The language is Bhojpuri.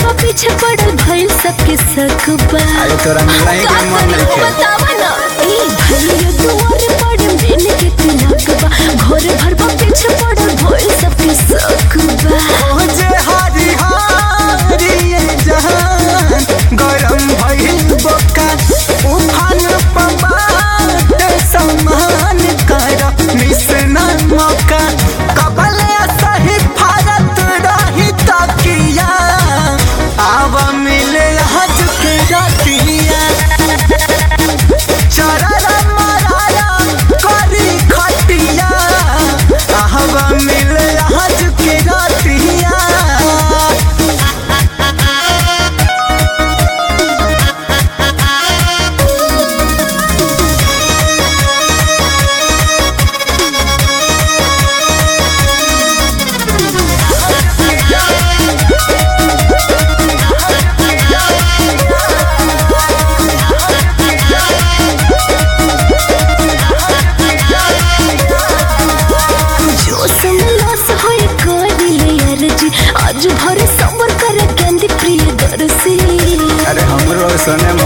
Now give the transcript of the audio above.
बा पीछे पड़ल भइल सबके सकबा अरे तोरा मिला ही के मन नहीं के बतावा ना ए भइल दुआर पड़े मेन के तिलक बा घर भर बा पीछे पड़ल भइल सबके सकबा जे हरी हरी ये जहान गरम भइल बका उफान पबाट समान कर मिसना मौका कबले सही भारत रही तकिया आव मिले हज के रतिया चररा मराया करी खटिया आहवा मिले हज के रतिया जोश में लॉस होई करिले अर्जी आज भर सबर कर केंदी प्रिय दर्शी अरे हमरो सने